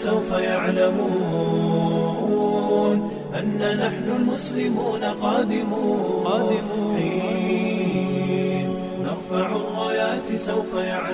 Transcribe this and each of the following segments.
سوف يعلمون أن نحن المسلمون قادمون حين نرفع الرايات سوف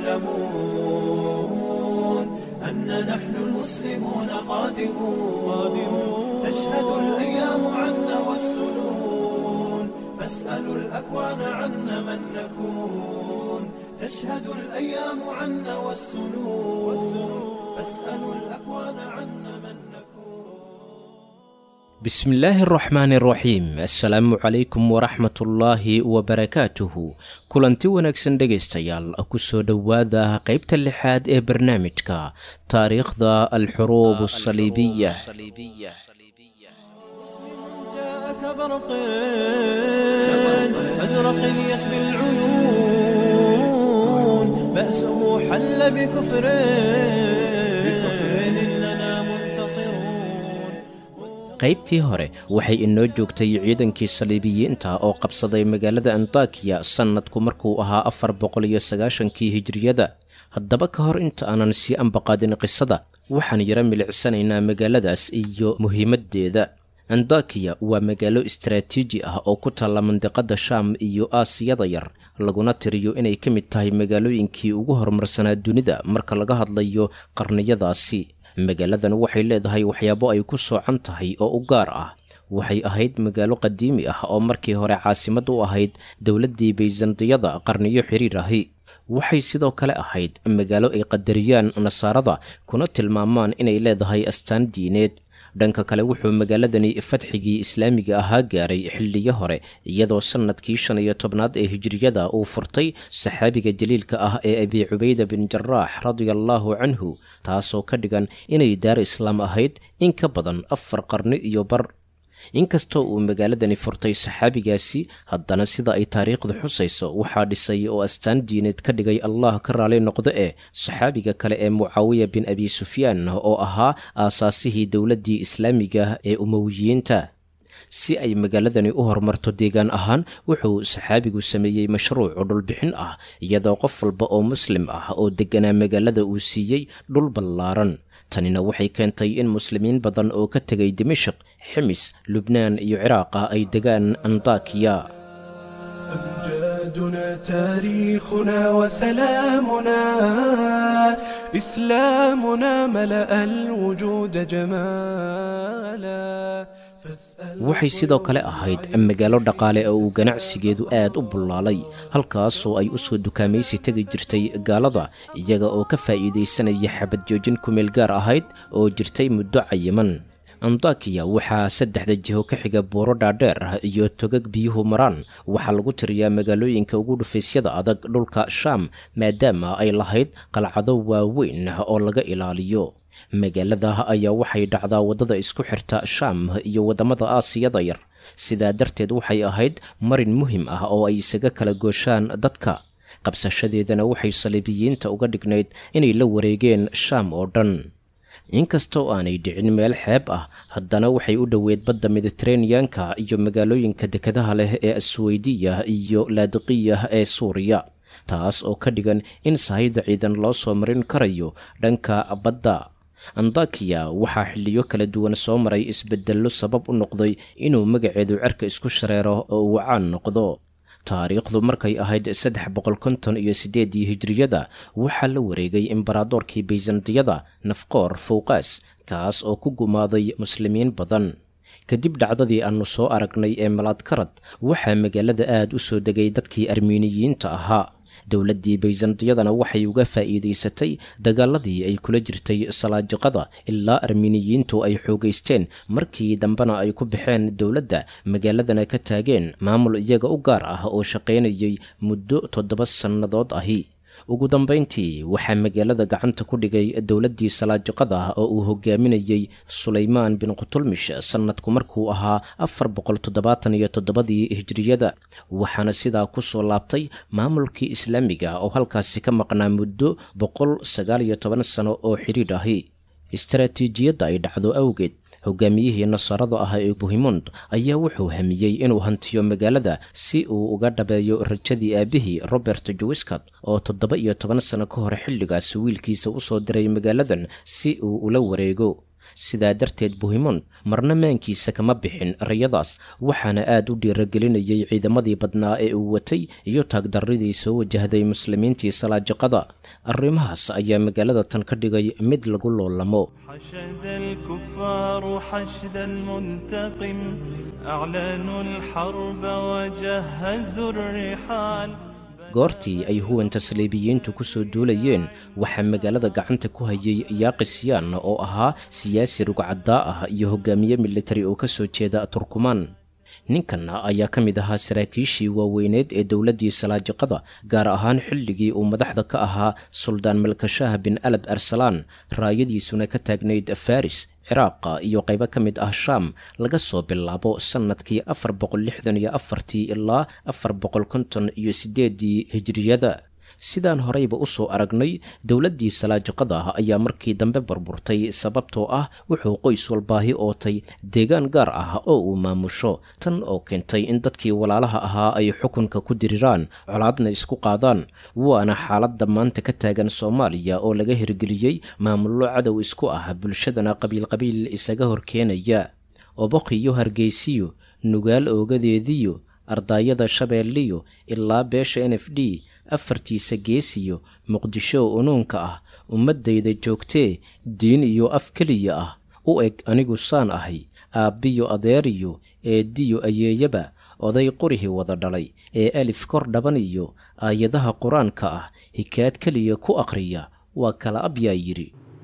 يعلمون أن نحن المسلمون قادمون تشهد الأيام عنا والسنون فاسألوا الأكوان عنا من نكون تشهد الأيام عنا والسنون فاسألوا الأكوان عنا من نكون بسم illaahi araxmaan araxiim assalaamu calaykum waraxmatullaahi wabarakaatuhu kulanti wanaagsan dhegaystayaal ku soo dhowaada qaybta lixaad ee barnaamijka taariikhda alxuruub asaliibiya جاءك برق أزرق يسبي العيون بأسه حل بكفر إننا منتصرون qaybtii hore waxay inoo joogtay ciidankii saliibiyiinta oo qabsaday magaalada antakiya sannadku markuu ahaa afar boqol iyo sagaashankii hijiriyada haddaba ka hor inta aanan sii ambaqaadin qisada waxaan yaro milicsanaynaa magaaladaas iyo muhiimaddeeda andakiya waa magaalo istaraatiiji ah oo ku taalla mandiqadda shaam iyo aasiyada yar laguna tiriyo inay ka mid tahay magaalooyinkii ugu horumarsanaa dunida marka laga hadlayo qarniyadaasi magaaladan waxay leedahay waxyaabo ay ku soocan tahay oo u gaar ah waxay ahayd magaalo qadiimi ah oo markii hore caasimad u ahayd dowladdii bayzantiyada qarniyo xiriir ahi waxay sidoo kale ahayd magaalo ay qadariyaan nasaarada kuna tilmaamaan inay leedahay astaan diineed dhanka kale wuxuu magaaladani fatxigii islaamiga ahaa gaaray xilliyo hore iyadoo sannadkii shan iyo tobnaad ee hijiriyada uu furtay saxaabiga jaliilka ah ee abi cubayda bin jaraax radia allaahu canhu taasoo ka dhigan inay daar islaam ahayd in ka badan afar qarni iyo bar inkastoo uu magaaladani furtay saxaabigaasi haddana sida ay taariikhdu xusayso waxaa dhisay oo astaan diineed ka dhigay allah ka raali noqdo ee saxaabiga kale ee mucaawiya bin abi sufyaan oo ahaa aasaasihii dowladdii islaamiga ee umowiyiinta si ay magaaladani u horumarto deegaan ahaan wuxuu saxaabigu sameeyey mashruuc oo dhulbixin ah iyadoo qof walba oo muslim ah oo degganaa magaalada uu siiyey dhul ballaaran tanina waxay keentay in muslimiin badan oo ka tegay dimashik ximis lubnaan iyo ciraaqa ay degaan andakiya أمجادنا تاريخنا وسلامنا إسلامنا ملأ الوجود جمالا فاسأل waxay sidoo kale ahayd magaalo dhaqaale oo uu ganacsigeedu aad u bullaalay halkaasoo ay u soo dukaamaysi tegi jirtay gaalada iyaga oo ka faa'iidaysanaya xabad joojin kumeel gaar ahayd oo jirtay muddo cayiman andakiya waxaa saddexda jiho ka xiga buuro dhaadheer ah iyo togag biyuhu maraan waxaa lagu tiriyaa magaalooyinka ugu dhufaysyada adag dhulka shaam maadaama ay lahayd qalcado waaweyn oo laga ilaaliyo magaalada ayaa waxay dhacdaa waddada isku xirta shaam iyo waddamada aasiyada yar sidaa darteed waxay ahayd marin muhim ah oo ay isaga kala gooshaan dadka qabsashadeedana waxay saliibiyiinta uga dhignayd inay la wareegeen shaam oo dhan inkastoo aanay dhicin meel xeeb ah haddana waxay u dhoweed badda mediteraneanka iyo magaalooyinka dekadaha leh ee asweydiya iyo laadiqiya ee suuriya taas oo ka dhigan in sahayda ciidan loo soo marin karayo dhanka badda andakiya waxaa xilliyo kala duwan soo maray isbedello sabab u noqday inuu magaceedu cerka isku shareero oo uu caan noqdo taariikhdu markay ahayd saddex boqol konton iyo siddeeddii hijiriyada waxaa la wareegay imbaradoorkii bayzantiyada nafqoor fowqaas kaas oo ku gumaaday muslimiin badan kadib dhacdadii aannu soo aragnay ee malaadkarad waxaa magaalada aad u soo degay dadkii armiiniyiinta ahaa dowladdii bayzantiyadana waxay uga faa'iidaysatay dagaaladii ay kula jirtay salaajiqada ilaa armiiniyiintu ay xoogaysteen markii dambena ay ku baxeen dowladda magaaladana ka taageen maamul iyaga u gaar ah oo shaqaynayay muddo toddoba sannadood ahi ugu dambayntii waxaa magaalada gacanta ku dhigay dowladdii salaajiqada oo uu hogaaminayey sulaymaan bin qutulmish sannadku markuu ahaa afar boqol toddobaatan iyo toddobadii hijiriyada waxaana sidaa ku soo laabtay maamulkii islaamiga oo halkaasi ka maqnaa muddo boqol sagaal iyo toban sano oo xidhiidh ahi istaraatiijiyadda ay dhacdo awgeed hogaamiyihii nasaarada ah ee buhimond ayaa wuxuu hamiyey inuu hantiyo magaalada si uu uga dhabeeyo rajadii aabihii robert jowiscott oo toddoba iyo toban sano ka hor xilligaas wiilkiisa u soo diray magaaladan si uu ula wareego sidaa darteed buhimond marna maankiisa kama bixin rayadaas waxaana aad u dhiiragelinayay ciidamadii badnaa ee uu watay iyo taagdarridii soo wajahday muslimiintii salaajiqada arrimahaas ayaa magaalada tan ka dhigay mid lagu loolamo حشد الكفار حشدا منتقم أعلنوا الحرب وجهزوا الرحال goortii ay huwanta saliibiyiintu ku soo duulayeen waxaa magaalada gacanta ku hayay yaaqisyan oo ahaa siyaasi rugcaddaa ah iyo hogaamiye militari oo ka soo jeeda turkumaan ninkan ayaa ka mid ahaa saraakiishii waaweyneed ee dowladdii salaajiqada gaar ahaan xilligii uu madaxda ka ahaa suldaan malkashaah bin alab arsalaan raayadiisuna ka taagnayd faris ciraaqa iyo qaybo ka mid ah shaam laga soo bilaabo sannadkii afar boqol lixdan iyo afartii ilaa afar boqol konton iyo siddeeddii hijiriyada sidaan horeyba u soo aragnay dowladdii salaajiqada ah ayaa markii dambe burburtay sababtoo ah wuxuu qoys walbaahi ootay deegaan gaar ah oo uu maamusho tan oo keentay in dadkii walaalaha ahaa ay xukunka ku diriraan colaadna isku qaadaan waana xaaladda maanta ka taagan soomaaliya oo laga hirgeliyey maamullo cadow isku ah bulshadana qabiilqabiil isaga horkeenaya oboqiyo hargeysiyo nugaal oogadeediyo ardaayada shabeelliyo ilaa beesha n f d afartiisa geesiyo muqdisho unuunka ah ummaddayda joogtee diin iyo af keliya ah u eg anigu saan ahay aabbiyo adeeriyo eeddiyo ayeeyaba oday qurihii wada dhalay ee alif kor dhaban iyo aayadaha qur-aanka ah hikaad keliya ku akhriya waa kala abyaa yidhi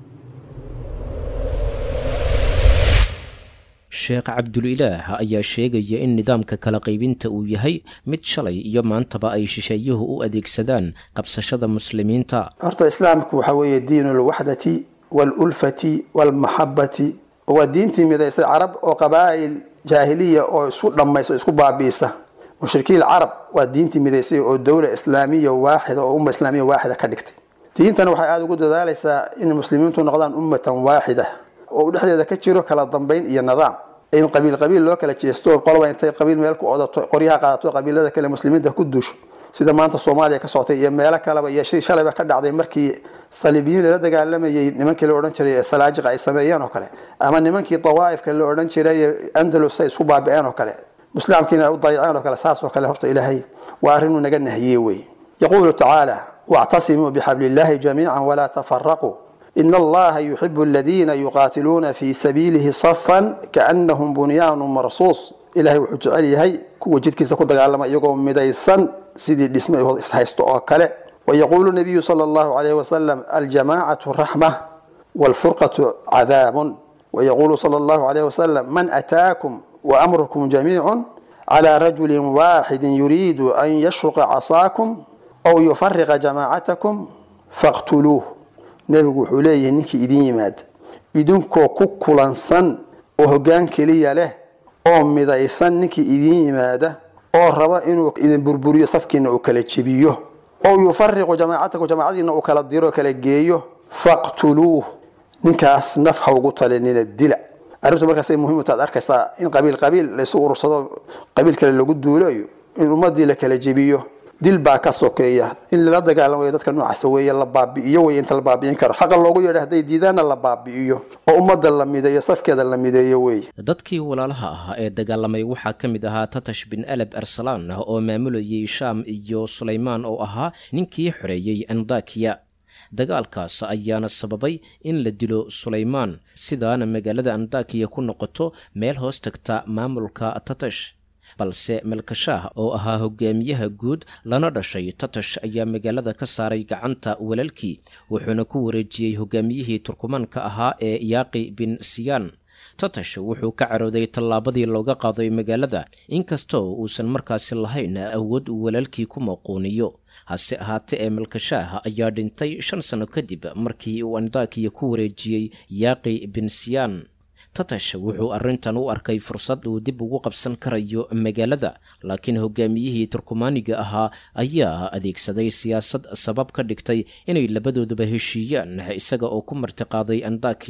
sheekh cabdulilaah ayaa sheegaya in nidaamka kala qaybinta uu yahay mid shalay iyo maantaba ay shisheeyuhu u adeegsadaan qabsashada muslimiinta horta islaamku waxaa weeye diin alwaxdati waalulfati waalmaxabati waa diintii midaysay carab oo qabaa'il jaahiliya oo isku dhammaysa o isku baabi'isa mushrikiin carab waa diintii midaysay oo dowla islaamiya waaxida oo umma islaamiya waaxida ka dhigtay diintan waxay aada ugu dadaalaysaa in muslimiintu noqdaan ummatan waaxida oo dhexdeeda ka jiro kala dambayn iyo nidaam in qabiil qabiil loo kala jeesto qoloba intay qabiil meel ku odato qoryaha qaadato qabiilada kale muslimiinta ku duusho sida maanta soomaaliya ka socotay iyo meelo kaleba iyo shii shalayba ka dhacday markii saliibiyiin lala dagaalamayay nimankii la odhan jiray ee salaajiqa ay sameeyeen oo kale ama nimankii dawaa'ifka la odhan jiray ee andalus ay isku baabi'een oo kale islaamkiina ay u dayaceen oo kale saas oo kale horta ilaahay waa arrinuu naga nahiyey wey yaquulu tacaala wactasimuu bixabli illaahi jamiican walaa tafaraquu in allaha yuxibu aladiina yuqaatiluuna fi sabiilihi safan kaanahum bunyaanu marsuus ilahay wuxuu jecel yahay kuwa jidkiisa ku dagaalama iyagoo midaysan sidii dhisme ishaysto oo kale wayaquulu nabiyu sala allahu alayhi wasalam aljamaacatu raxma waalfurqatu cadaabun wayaquulu sala allahu alayhi wasalam man ataakum waamrukum jamiicun calى rajuli waaxidi yuriidu an yashruqa casaakum aw yufariqa jamaacatakum faqtuluuh nebigu wuxuu leeyahay ninkii idin yimaada idinkoo ku kulansan oo hoggaan keliya leh oo midaysan ninkii idin yimaada oo raba inuu idin burburiyo safkiina uu kala jebiyo oo yufariqu jamaacatakum jamaacadiina uu kala diro kala geeyo faqtuluuh ninkaas naf ha ugu talinina dila arrintu markaasay muhiim u taad arkaysaa in qabiil qabiil laysu urursado qabiil kale lagu duulayo in ummadii la kala jebiyo dil baa ka sokeeya in lala dagaalamayo dadka noocaasa weeye la baabi'iyo wey inta la baabi'in karo xaqa loogu yeedha hadday diidaanna la baabi'iyo oo ummadda la mideeyo safkeeda la mideeyo wey dadkii walaalaha ahaa ee dagaalamay waxaa ka mid ahaa tatash bin alab arsalaan oo maamulayay shaam iyo sulaymaan oo ahaa ninkii xoreeyey andakiya dagaalkaas ayaana sababay in la dilo sulaymaan sidaana magaalada andakiya ku noqoto meel hoos tagta maamulka tatash balse malkashaah oo ahaa hogaamiyaha guud lana dhashay tatash ayaa magaalada ka saaray gacanta walaalkii wuxuuna ku wareejiyey hogaamiyihii turkumaanka ahaa ee yaaqi bin siyaan tatash wuxuu ka carooday tallaabadii looga qaaday magaalada inkastoo uusan markaasi lahayn awood uu walaalkii ku maquuniyo hase ahaatee ee malkashaah ayaa dhintay shan sanno kadib markii uu andakiya ku wareejiyey yaaqi bin siyaan tatash wuxuu arrintan u arkay fursad uu dib ugu qabsan karayo magaalada laakiin hogaamiyihii turkumaaniga ahaa ayaa adeegsaday siyaasad sabab ka dhigtay inay labadooduba heshiiyaan isaga oo ku martiqaaday andakiya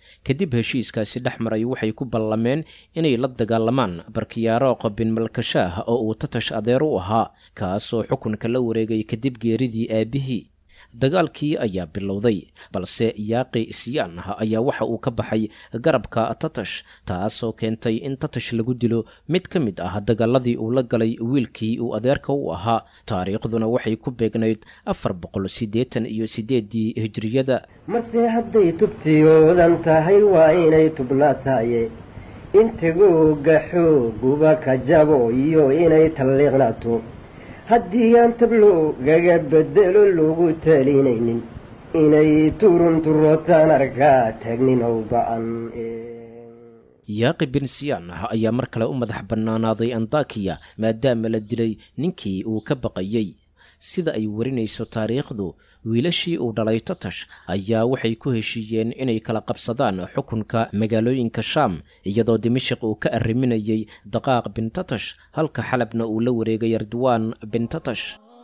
kadib heshiiskaasi dhex maray waxay ku ballameen inay la dagaalamaan barkiyaaroq bin malkashaah oo uu tatash adeer u ahaa kaasoo xukunka la wareegay kadib geeridii aabihii dagaalkii ayaa bilowday balse yaaqi isyaan ah ayaa waxa uu ka baxay garabka tatash taasoo keentay in tatash lagu dilo mid ka mid ah dagaaladii uu la galay wiilkii uu adeerka u ahaa taariikhduna waxay ku beegnayd afar boqol siddeetan iyo siddeeddii hijriyada marse hadday tubtiyoodan tahay waa inay tubnaataye intigooga xooguba ka jabo iyo inay talliiqnaato haddii aan tabloogaga bedelo lagu talinaynin inay turunturootaan arkaa taagnin ow ba-an yaaqi bin siyaan ah ayaa mar kale u madax bannaanaaday andakiya maadaama la dilay ninkii uu ka baqayey sida ay warinayso taariikhdu wiilashii uu dhalay tatash ayaa waxay ku heshiiyeen inay kala qabsadaan xukunka magaalooyinka shaam iyadoo dimashik uu ka arriminayay daqaaq bin tatash halka xalabna uu la wareegay ardwaan bin tatash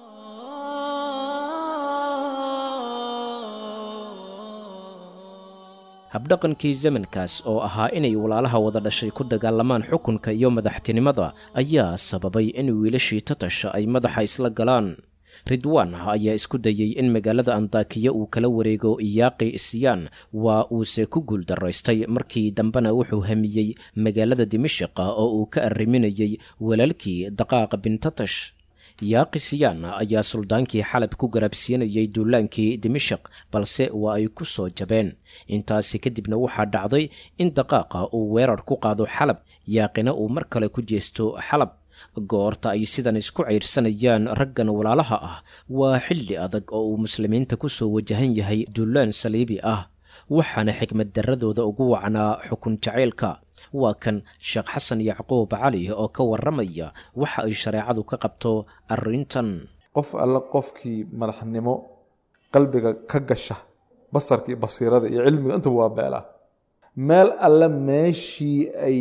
habdhaqankii zamankaas oo ahaa inay walaalaha wada dhashay ku dagaalamaan xukunka iyo madaxtinimada ayaa sababay in wiilashii tatash ay madaxa isla galaan ridwaan ah ayaa isku dayey in magaalada andakiya uu kala wareego iyaaqi isyaan waa uuse ku guuldaraystay markii dambena wuxuu hamiyey magaalada dimashiqa oo uu ka arriminayey walaalkii daqaaq bin tatash yaaqi siyaan ayaa suldaankii xalab ku garabsiinayay duulaankii dimashik balse waa ay ku soo jabeen intaasi kadibna waxaa dhacday in daqaaqa uu weerar ku qaado xalab yaaqina uu mar kale ku jeesto xalab goorta ay sidan isku ciirsanayaan raggan walaalaha ah waa xilli adag oo uu muslimiinta ku soo wajahan yahay dullaan saliibi ah waxaana xikmad darradooda ugu wacnaa xukun jacaylka waa kan sheekh xasan yacquub cali oo ka warramaya waxa ay shareecadu ka qabto arrintan qof alle qofkii madaxnimo qalbiga ka gasha basarka iyo basiirada iyo cilmiga intuba waa beelaa meel alle meeshii ay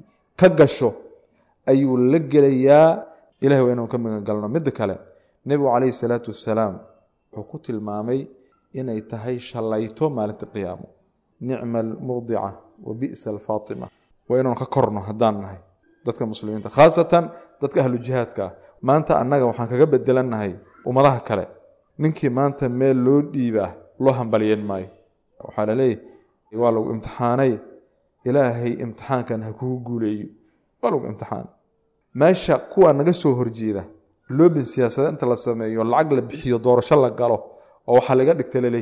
ka gasho ayuu la gelayaa ilahi waa inuu ka magan galno midda kale nebigu calayhi salaatu wasalaam wuxuu ku tilmaamay inay tahay shallayto maalinta qiyaamo nicma almurdica wa bi'sa alfaatima waa inuun ka korno haddaan nahay dadka muslimiinta khaasatan dadka ahlu jihaadka ah maanta annaga waxaan kaga bedelannahay ummadaha kale ninkii maanta meel loo dhiibaa loo hambalyen maayo waxaa laleeyahy waa lagu imtixaanay ilaahay imtixaankan ha kugu guuleeyo waa lagu imtixaan meesha kuwa naga soo horjeeda loobin siyaasada inta la sameeyo lacag la bixiyo doorasho la galo oo waxaa laga dhigta laleey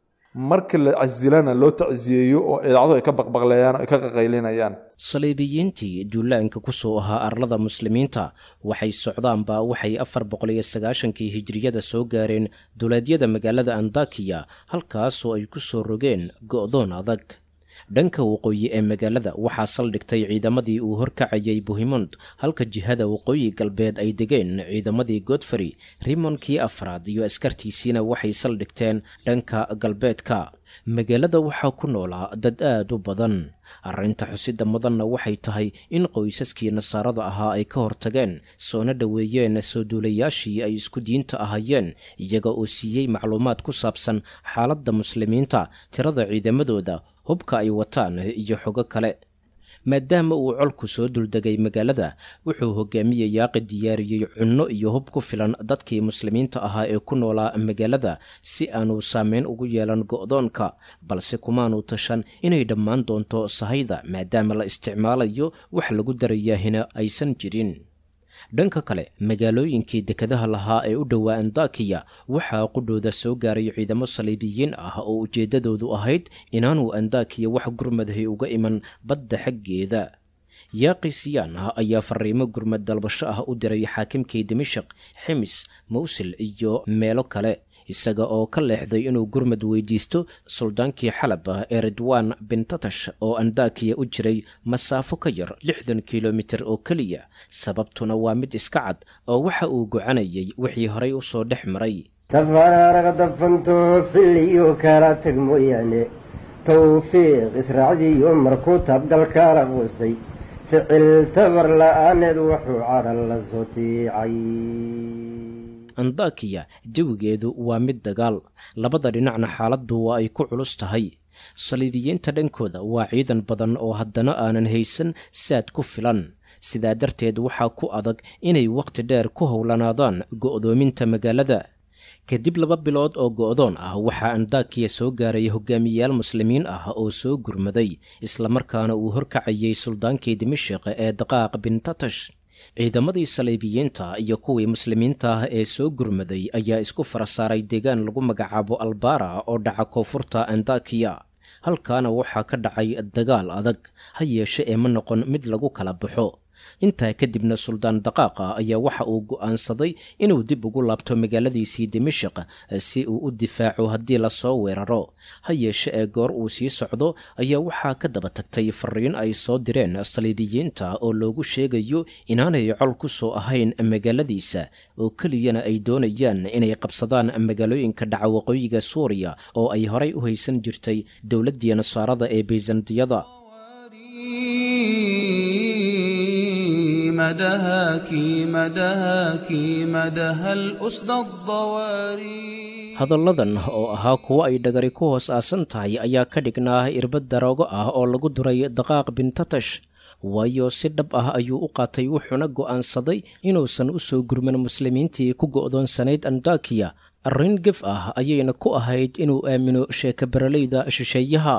marka la casilana loo tacsiyeeyo oo idaacadu ay ka baqbaqleeyaan ay ka qaqaylinayaan saliibiyiintii duulaanka ku soo ahaa arlada muslimiinta waxay socdaanba waxay afar boqol iyo sagaashankii hijriyada soo gaareen duleedyada magaalada andakiya halkaasoo ay ku soo rogeen go'doon adag dhanka waqooyi ee magaalada waxaa saldhigtay ciidamadii uu horkacayay buhimond halka jihada waqooyi galbeed ay degeen ciidamadii godfrey rimonkii afraad iyo askartiisiina waxay saldhigteen dhanka galbeedka magaalada waxaa ku noolaa dad aad u badan arrinta xusida mudanna waxay tahay in qoysaskii nasaarada ahaa ay ka hortageen soona dhoweeyeen soo duulayaashii ay isku diinta ahayeen iyaga oo siiyey macluumaad ku saabsan xaaladda muslimiinta tirada ciidamadooda hubka ay wataan iyo xogo kale maadaama uu colku soo duldegay magaalada wuxuu hogaamiye yaaqi diyaariyey cunno iyo hub ku filan dadkii muslimiinta ahaa ee ku noolaa magaalada si aanu saameyn ugu yeelan go'doonka balse kumaanu tashan inay dhammaan doonto sahayda maadaama la isticmaalayo wax lagu darayaahina aysan jirin dhanka kale magaalooyinkii dekadaha lahaa ee u dhowaa andakiya waxaa qudhooda soo gaaray ciidamo saliibiyiin ah oo ujeeddadoodu ahayd inaanu andakiya wax gurmadahay uga iman badda xaggeeda yaaqi siyaan ah ayaa fariimo gurmad dalbasho ah u diray xaakimkii dimashik ximis mawsil iyo meelo kale isaga oo ka leexday inuu gurmad weydiisto suldaankii xalab ah ee ridwaan bin tatash oo andakiya u jiray masaafo ka yar lixdan kilomitir oo keliya sababtuna waa mid iska cad oo waxa uu gocanayay wixii horay u soo dhex maray tafaaraaraga dafanto filiyo kala tag mooyaane tawfiiq israacdiyo markuu taabgalkaala quustay ficil tabar la-aaneed wuxuu cadhan la soo tiicay andakiya jawigeedu waa mid dagaal labada dhinacna xaaladdu waa ay ku culus tahay saliibiyiinta dhankooda waa ciidan badan oo haddana aanan haysan saad ku filan sidaa darteed waxaa ku adag inay wakhti dheer ku howlanaadaan go'doominta magaalada kadib laba bilood oo go'doon ah waxaa andaakiya soo gaaray hogaamiyayaal muslimiin ah oo soo gurmaday islamarkaana uu horkacayay suldaankii dimashiq ee daqaaq bin tatash ciidamadii saliibiyiinta iyo kuwii muslimiinta ah ee soo gurmaday ayaa isku fara saaray deegaan lagu magacaabo albara oo dhaca koonfurta andakiya halkaana waxaa ka dhacay dagaal adag ha yeeshe ee ma noqon mid lagu kala baxo intaa kadibna suldaan daqaaqa ayaa waxa uu go'aansaday inuu dib ugu laabto magaaladiisii dimashik si uu u difaaco haddii lasoo weeraro ha yeeshe ee goor uu sii socdo ayaa waxaa ka daba tagtay fariin ay soo direen saliibiyiinta oo loogu sheegayo inaanay col ku soo ahayn magaaladiisa oo keliyana ay doonayaan inay qabsadaan magaalooyinka dhaca waqooyiga suuriya oo ay horay u haysan jirtay dowladdii nasaarada ee bayzantiyada مدهاكي مدهاكي مدها الأسد الضواري hadalladan oo ahaa kuwo ay dhagari ku hoos aasan tahay ayaa ka dhignaa irbad daroogo ah oo lagu duray daqaaq bin tatash waayo si dhab ah ayuu u qaatay wuxuuna go'aansaday inuusan u soo gurman muslimiintii ku go'doonsanayd andakiya arrin gef ah ayayna ku ahayd inuu aamino sheeka baraleyda shisheeyaha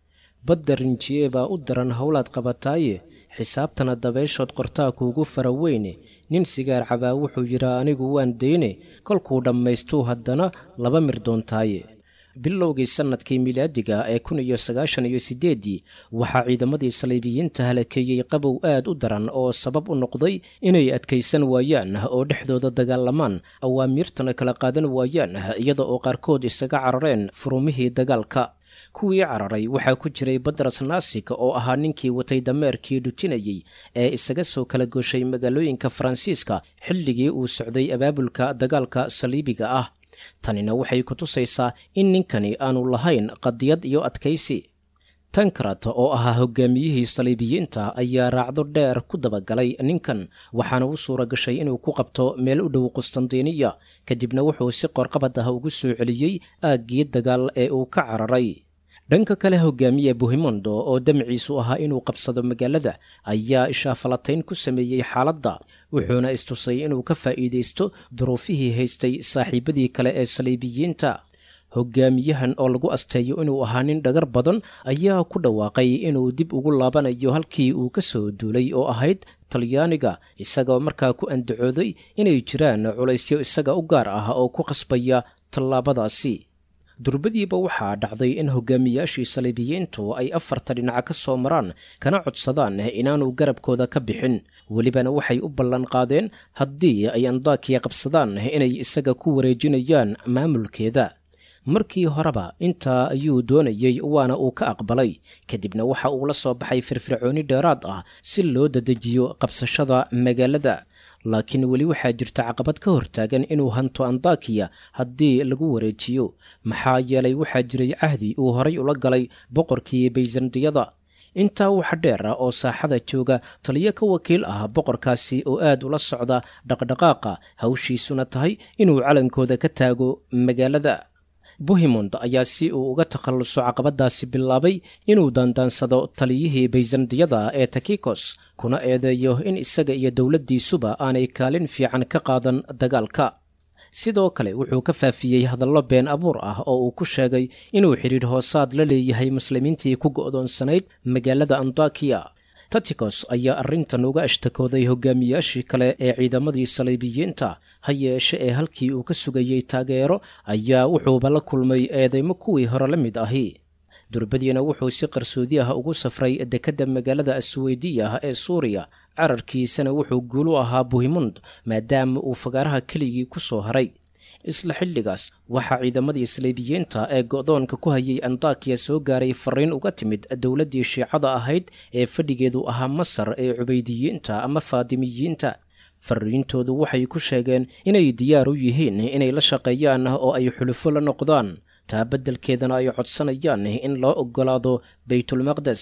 badda rinjiye baa u daran howlaad qabataaye xisaabtana dabeyshood qortaa kuugu fara weyne nin sigaar cabaa wuxuu yidhi anigu waan dayne kolkuu dhammaystuu haddana laba mir doontaaye bilowgii sannadkii milaadiga ee kun iyo sagaashan iyo siddeeddii waxaa ciidamadii saliibiyiinta halakeeyey qabow aad u daran oo sabab u noqday inay adkaysan waayaan oo dhexdooda dagaalamaan awaamiirtana kala qaadan waayaan iyada oo qaarkood isaga carareen furumihii dagaalka kuwii cararay waxaa ku jiray badras naasik oo ahaa ninkii watay dameerkii dhujinayey ee isaga soo kala gooshay magaalooyinka faransiiska xilligii uu socday abaabulka dagaalka saliibiga ah tanina waxay ku tusaysaa in ninkani aanu lahayn qadiyad iyo adkaysi tankrat oo ahaa hogaamiyihii saliibiyiinta ayaa raacdo dheer ku dabagalay ninkan waxaana u suura gashay inuu ku qabto meel u dhow qustandiniya kadibna wuxuu si qorqabad ah ugu soo celiyey aaggii dagaal ee uu ka cararay dhanka kale hogaamiye buhimondo oo damciisu ahaa inuu qabsado magaalada ayaa ishaafalatayn ku sameeyey xaaladda wuxuuna istusay inuu ka faa'iidaysto duruufihii haystay saaxiibadii kale ee saliibiyiinta hogaamiyahan oo lagu asteeyo inuu ahaa nin dhagar badan ayaa ku dhawaaqay inuu dib ugu laabanayo halkii uu ka soo duulay oo ahayd talyaaniga isagoo markaa ku andacooday inay jiraan culaysyo isaga u gaar ah oo ku qasbaya tallaabadaasi durbadiiba waxaa dhacday in hogaamiyaashii saliibiyiintu ay afarta dhinaca ka soo maraan kana codsadaan inaanu garabkooda ka bixin welibana waxay u ballan qaadeen haddii ay andaakiya qabsadaan inay isaga ku wareejinayaan maamulkeeda markii horeba intaa ayuu doonayey waana uu ka aqbalay kadibna waxa uu la soo baxay firfircooni dheeraad ah si loo dadejiyo qabsashada magaalada laakiin weli waxaa jirta caqabad ka hortaagan inuu hanto andakiya haddii lagu wareejiyo maxaa yeelay waxaa jiray cahdi uu horay ula galay boqorkii bayzandiyada intaa waxa dheer ah oo saaxada jooga taliyo ka wakiil ah boqorkaasi oo aad ula socda dhaqdhaqaaqa hawshiisuna tahay inuu calankooda ka taago magaalada buhimond ayaa si uu uga takhalluso caqabadaasi bilaabay inuu daandaansado taliyihii bayzandiyada ee takikos kuna eedeeyo in isaga iyo dowladdiisuba aanay kaalin fiican ka qaadan dagaalka sidoo kale wuxuu ka faafiyey hadallo been abuur ah oo uu ku sheegay inuu xidhiidh hoosaad la leeyahay muslimiintii ku go'doonsanayd magaalada andakiya tatikos ayaa arrintan uga ashtakooday hogaamiyaashii kale ee ciidamadii saliibiyiinta ha yeeshe ee halkii uu ka sugayey taageero ayaa wuxuuba la kulmay eedeymo kuwii hore la mid ahi durbadiina wuxuu si qarsoodi ah ugu safray dekedda magaalada asweydiya ee suuriya cararkiisana wuxuu guulu ahaa buhimund maadaama uu fagaaraha keligii ku soo haray isla xilligaas waxaa ciidamadii saliibiyiinta ee go'doonka ku hayay andakiya soo gaaray fariin uga timid dowladdii shiicada ahayd ee fadhigeedu ahaa masar ee cubaydiyiinta ama faadimiyiinta fariintoodu waxay ku sheegeen inay diyaar u yihiin inay la shaqeeyaan oo ay xulufo la noqdaan taa beddelkeedana ay codsanayaan in loo oggolaado baytulmaqdes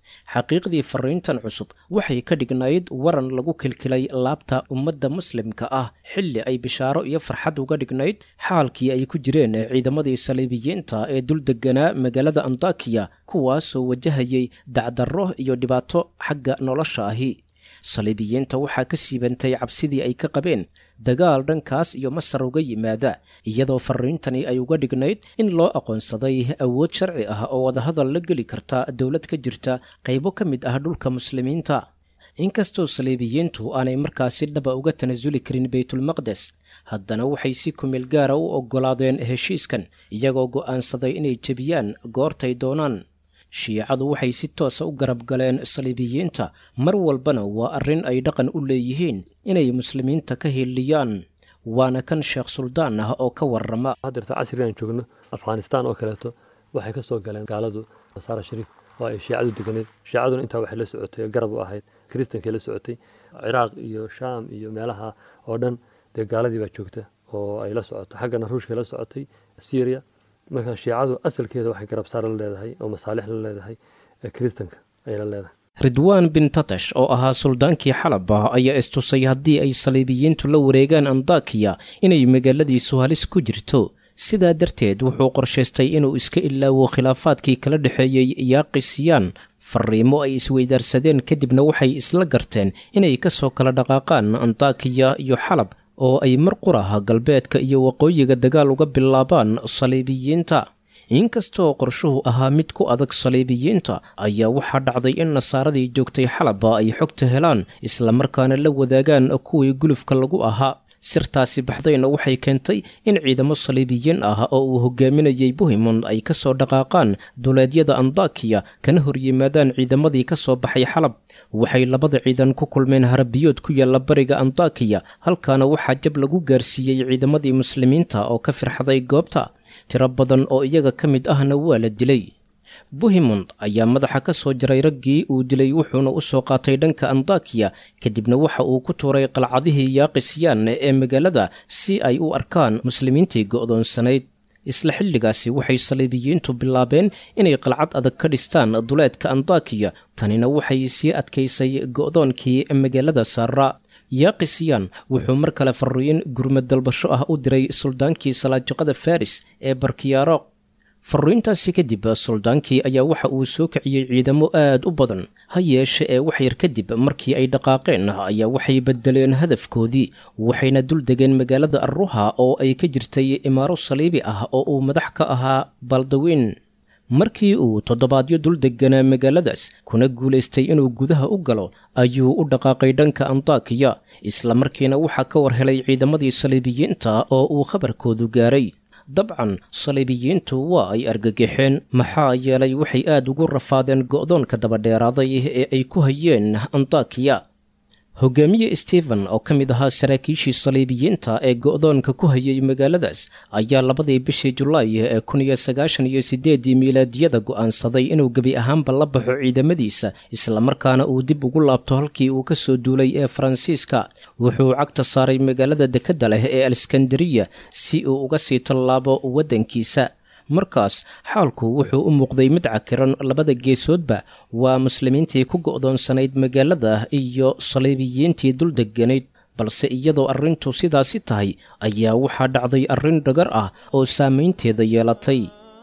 xaqiiqdii fariintan cusub waxay ka dhignayd waran lagu kilkilay laabta ummadda muslimka ah xilli ay bishaaro iyo farxad uga dhignayd xaalkii ay ku jireen ciidamadii saliibiyiinta ee dul deganaa magaalada antakiya kuwaasoo wajahayay dacdarro iyo dhibaato xagga nolosha ahi saliibiyiinta waxaa ka siibantay cabsidii ay ka qabeen dagaal dhankaas iyo masar uga yimaada iyadoo fariintani ay uga dhignayd in loo aqoonsaday awood sharci ah oo wadahadal la geli karta dowlad ka jirta qaybo ka mid ah dhulka muslimiinta inkastoo saliibiyiintu aanay markaasi dhaba uga tanasuli karin baytulmaqdes haddana waxay si kumeel gaara u oggolaadeen heshiiskan iyagoo go'aansaday inay jebiyaan goortay doonaan shiicadu waxay si toosa u garab galeen saliibiyiinta mar walbana waa arrin ay dhaqan u leeyihiin inay muslimiinta ka hiiliyaan waana kan sheekh suldaan ah oo ka warrama haddeerta casrigan joogno afghanistaan oo kaleeto waxay ka soo galeen gaaladu nasaara shariif oo ay shiicadu deganeed shiicaduna intaa waxay la socotay garab u ahayd kiristankay la socotay ciraaq iyo shaam iyo meelaha oo dhan dee gaaladii baa joogta oo ay la socoto xaggana ruushkay la socotay syria marka shiicadu asalkeeda waxay garabsaar la leedahay oo masaalix la leedahay kiristanka ayay la leedahay ridwaan bin tatash oo ahaa suldaankii xalaba ayaa istusay haddii ay saliibiyiintu la wareegaan andakiya inay magaaladiisu halis ku jirto sidaa darteed wuxuu qorshaystay inuu iska ilaawo khilaafaadkii kala dhexeeyey yaaqisiyaan fariimo ay isweydaarsadeen kadibna waxay isla garteen inay ka soo kala dhaqaaqaan antakiya iyo xalab oo ay mar quraha galbeedka iyo waqooyiga dagaal uga bilaabaan saliibiyiinta inkastoo qorshuhu ahaa mid ku adag saliibiyiinta ayaa waxaa dhacday in nasaaradii joogtay xalaba ay xogta helaan islamarkaana la wadaagaan kuwii gulufka lagu ahaa sirtaasi baxdayna waxay keentay in ciidamo saliibiyiin ah oo uu hogaaminayay buhimond ay ka soo dhaqaaqaan duleedyada andakiya kana hor yimaadaan ciidamadii ka soo baxay xalab waxay labada ciidan ku kulmeen harabiyood ku yaalla bariga andakiya halkaana waxaa jab lagu gaarsiiyey ciidamadii muslimiinta oo ka firxaday goobta tiro badan oo iyaga ka mid ahna waa la dilay buhimond ayaa madaxa ka soo jaray raggii uu dilay wuxuuna u soo qaatay dhanka andakiya kadibna waxa uu ku tuuray qalcadihii yaaqisiyaan ee magaalada si ay u arkaan muslimiintii go'doonsanayd isla xilligaasi waxay saliibiyiintu bilaabeen inay qalcad adag ka dhistaan duleedka andakiya tanina waxay sii adkaysay go'doonkii magaalada saara yaaqisiyaan wuxuu mar kale fariin gurmad dalbasho ah u diray suldaankii salaajaqada faris ee barkiyaroq fariintaasi kadib suldaankii ayaa waxa uu soo kiciyey ciidamo aad u badan ha yeeshe ee wax yar kadib markii ay dhaqaaqeen ayaa waxay bedeleen hadafkoodii waxayna dul degeen magaalada arruha oo ay ka jirtay imaaro saliibi ah oo uu madax ka ahaa baldawiin markii uu toddobaadyo dul deganaa magaaladaas kuna guulaystay inuu gudaha u galo ayuu u dhaqaaqay dhanka andakiya islamarkiina waxaa ka war helay ciidamadii saliibiyiinta oo uu khabarkoodu gaaray dabcan saliibiyiintu waa ay argagixeen maxaa yeelay waxay aad ugu rafaadeen go'doonka dabadheeraaday ee ay ku hayeen andakiya hogaamiye stephen oo ka mid ahaa saraakiishii saliibiyiinta ee go'doonka ku hayay magaaladaas ayaa labadii bishii julaay ee kun iyo sagaashan iyo siddeeddii miilaadiyada go'aansaday inuu gebi ahaanba la baxo ciidamadiisa islamarkaana uu dib ugu laabto halkii uu ka soo duulay ee faransiiska wuxuu cagta saaray magaalada dekedda leh ee aleskandariya si uu uga sii tallaabo waddankiisa markaas xaalku wuxuu u muuqday mid cakiran labada geesoodba waa muslimiintii ku go'doonsanayd magaalada iyo saliibiyiintii dul deganayd balse iyadoo arrintu sidaasi tahay ayaa waxaa dhacday arrin dhagar ah oo saamaynteeda yeelatay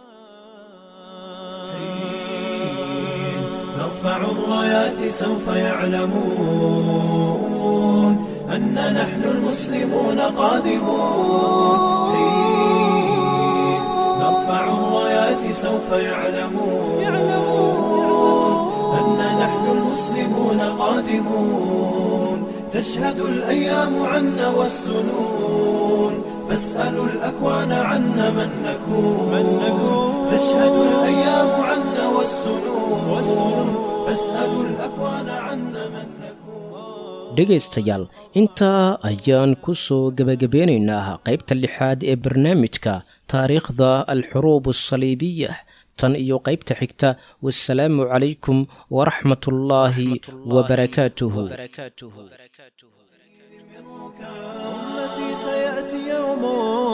نرفع الرايات سوف يعلمون أن نحن المسلمون قادمون نرفع الرايات سوف يعلمون أن نحن المسلمون قادمون تشهد الأيام عنا والسنون فاسألوا الأكوان عنا من نكون تشهد الأيام عنا والسنون فاسألوا الأكوان عنا من نكون dhegaystayaal intaa ayaan ku soo gebagabeynaynaa qaybta lixaad ee barnaamijka taariikhda alxuruub asaliibiya tan iyo qaybta xigta wasalaamu calaykum waraxmat ullaahi wabarakaatuhu أمتي سيأتي يوم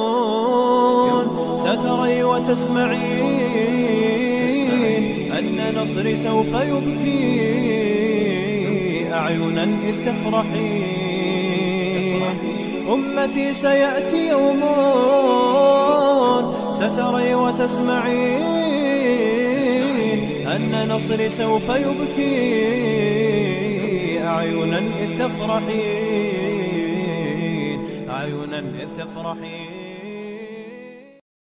ستري وتسمعين أن أن نصري سوف يبكي أعينا إذ تفرحين أمتي سيأتي يوم ستري وتسمعين أن نصري سوف يبكي أعينا إذ تفرحين أعينا إذ تفرحين